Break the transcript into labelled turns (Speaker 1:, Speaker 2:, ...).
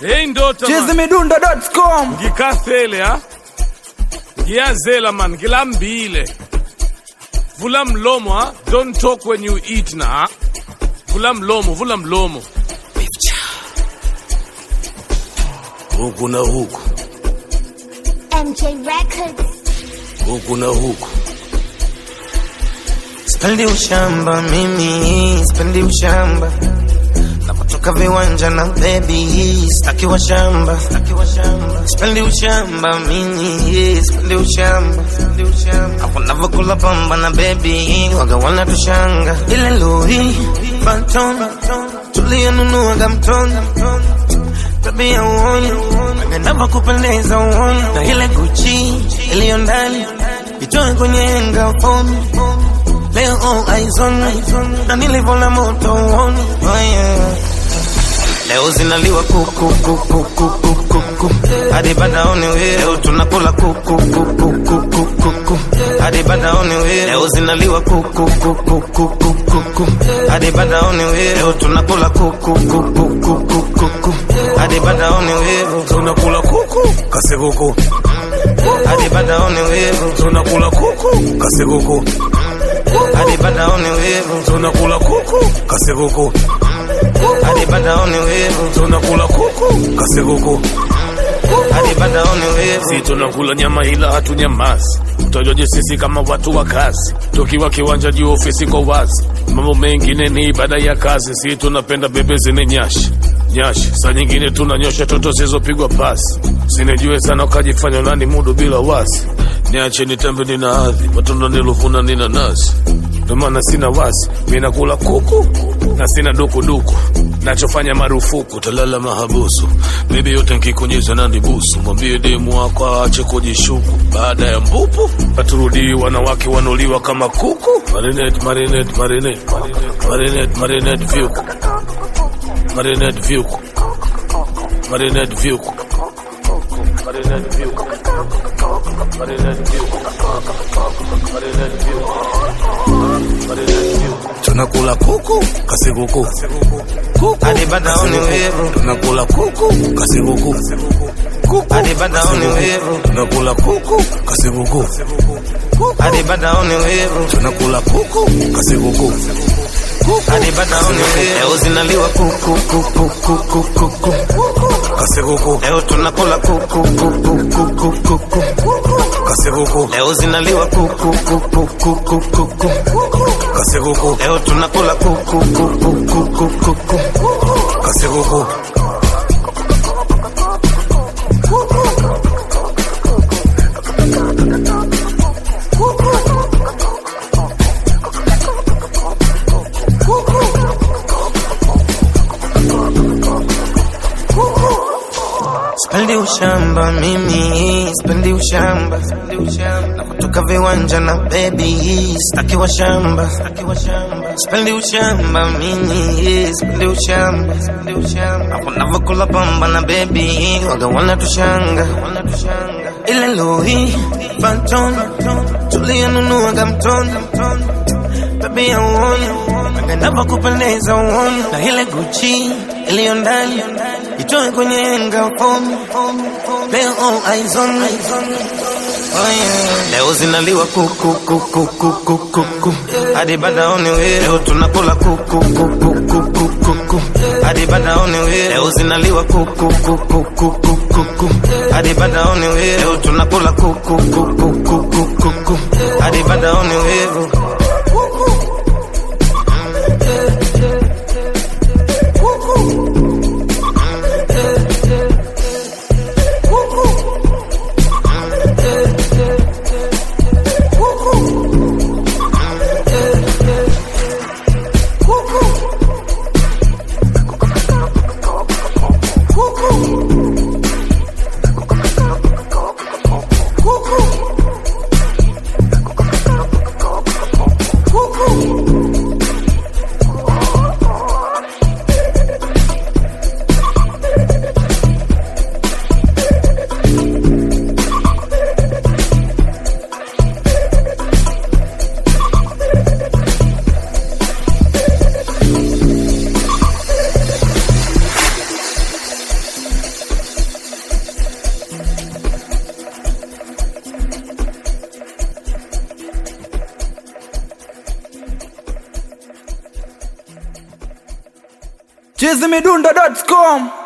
Speaker 1: Hey ndota man.
Speaker 2: chizimidundo.com
Speaker 1: ngikathele ha ngiyazela man ngilambile vula mlomo ha don't talk when you eat na ha vula mlomo vula mlomo huku na huku
Speaker 3: MJ Records.
Speaker 1: huku na huku
Speaker 4: Spendi ushamba mimi, spendi ushamba. Napotoka viwanja na baby, staki wa shamba. Spendi ushamba mimi, spendi ushamba. Hapo navokula pamba na baby, waga wana tushanga. Ile lori, Phantom, tuliyonunuaga mtoni. Tabia uone, ngendava kupendeza uone. Na ile Gucci, iliyo ndani, itoe kwenye henga fomi. Leo all eyes on me Na nilivona moto uoni oh yeah. Leo zinaliwa kuku kuku kuku kuku hadi badaoni we leo tunakula kuku kuku kuku kuku hadi badaoni we leo zinaliwa kuku kuku kuku kuku hadi badaoni we leo tunakula kuku kuku kuku kuku hadi badaoni we
Speaker 1: tunakula kuku kasekuku
Speaker 4: hadi badaoni we
Speaker 1: tunakula kuku kasekuku
Speaker 4: hadi badaoni we
Speaker 1: tunakula kuku kasekuku
Speaker 4: hadi badaoni we
Speaker 1: tunakula kuku kasekuku
Speaker 4: hadi badaoni we
Speaker 1: si tunakula nyama ila hatunyamazi utajoje sisi kama watu wa kazi tukiwa kiwanja juu ofisi kwa wazi mambo mengine ni ibada ya kazi si tunapenda bebe zine nyashi nyashi saa nyingine tunanyosha toto zilizopigwa pasi sinijue sana ukajifanya nani mudu bila wasi niache nitembe nina hadhi matunda niluvuna nina nazi ndio maana sina wasi mi nakula kuku na sina dukuduku nachofanya marufuku talala mahabusu bebi yote nkikunyeza na ndibusu mwambie demu wako aache kujishuku baada ya mbupu paturudii wanawake wanuliwa kama kuku marinate marinate marinate marinate marinate vyuku marinate vyuku marinate vyuku marinate vyuku marinate vyuku marinate vyuku marinate vyuku tunakula kuku kasikuku kuku
Speaker 4: hadi badaoni we
Speaker 1: tunakula kuku kasikuku kuku
Speaker 4: hadi badaoni we
Speaker 1: tunakula kuku kasikuku
Speaker 4: hadi badaoni we
Speaker 1: tunakula kuku kasikuku
Speaker 4: hadi badaoni we leo zinaliwa kuku kuku kuku kuku
Speaker 1: kasikuku
Speaker 4: leo tunakula kuku kuku kuku kuku
Speaker 1: kasikuku
Speaker 4: leo zinaliwa kuku kuku kuku kuku
Speaker 1: kasikuku
Speaker 4: leo tunakula kuku kuku kuku kuku
Speaker 1: kasikuku
Speaker 4: Spendi ushamba mimi, spendi ushamba. Napotoka viwanja na baby, staki wa shamba. Spendi ushamba mimi, spendi ushamba. Hapo navokula pamba na baby, waga wana tushanga. Ile lori, Phantom, tuliyonunuaga mtoni. Baby ya uone, ngendava kupendeza uone. Na ile Gucci, iliyo ndani, itoe kwenye henga fomi. Leo all eyes on me. Oh yeah. Leo zinaliwa kuku kuku kuku kuku hadi badaoni we leo tunakula kuku kuku kuku kuku hadi badaoni we leo zinaliwa kuku kuku kuku kuku hadi badaoni we leo tunakula kuku kuku kuku kuku hadi badaoni we
Speaker 2: chizimidundo.com